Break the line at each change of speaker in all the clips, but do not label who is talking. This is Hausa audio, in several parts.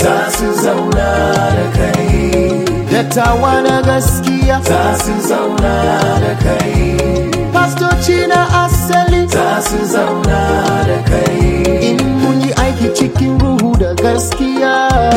za su zauna da kai
dattawa na gaskiya
za su zauna da kai
pastoci na asali
za su zauna da kai
in mun yi aiki cikin ruhu da gaskiya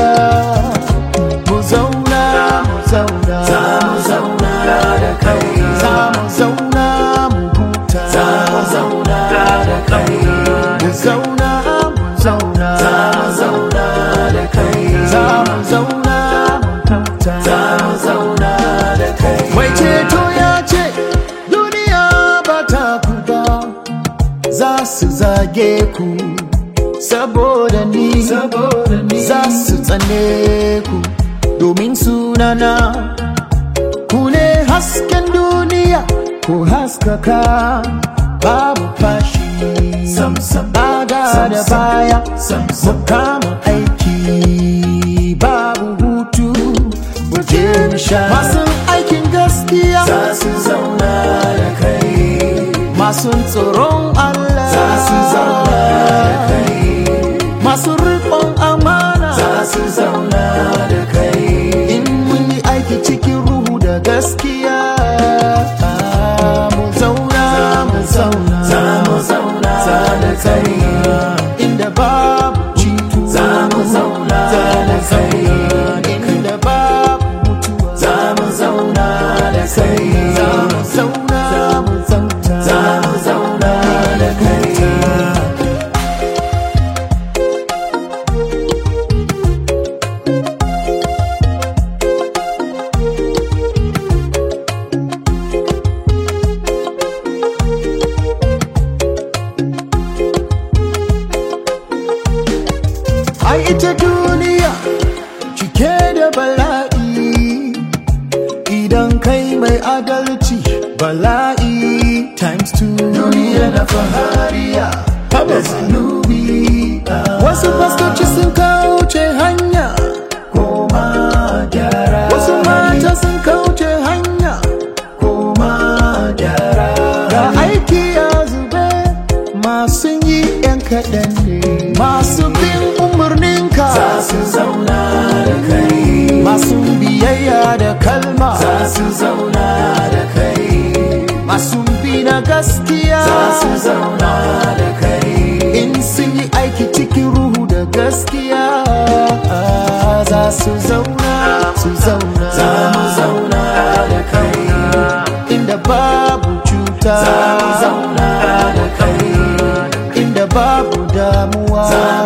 mu zauna mu zauna
za mu zauna da kai
za mu zauna mu huta
za mu zauna da kai
mu zauna mu zauna
za mu zauna da kai
za mu zauna mu huta
za mu zauna da kai
mai ceto ya ce duniya ba ta ku ba za su zage ku saboda ni
saboda ni
za su tsane ku domin sunana ku ne hasken duniya ku haskaka babu fashi
sam sam
bada
Sam,
da
sam.
baya
sam
mu
sam
kama aiki babu hutu mu je mu sha masu aikin gaskiya
za su zauna da kai
masu tsoron Allah
za su zauna da kai
masu riƙon amana
za su zauna da kai
in mun yi aiki cikin ruhu da gaskiya ah, mu zauna mu zauna
za mu zauna da kai
inda babu citu
za mu zauna da kai
inda babu mutuwa
za mu zauna da kai
za mu zauna mu zauna
za mu zauna da kai
ai ita duniya cike da bala'i idan kai mai adalci bala'i times two
duniya na fahariya da zanubi
wasu fastoci sun kauce hanya
koma gyara
wasu mata sun kauce hanya
koma gyara
ga aiki ya zube masu yi yan kaɗan ne masu bin umarninka
za su zauna da kai
masu biyayya da kalma
za su zauna da kai
masu bi na gaskiya
za su zauna da kai
in sun yi aiki cikin ruhu da gaskiya za su zauna su zauna
za mu zauna da kai
inda babu cuta
za mu zauna da kai
inda babu damuwa
za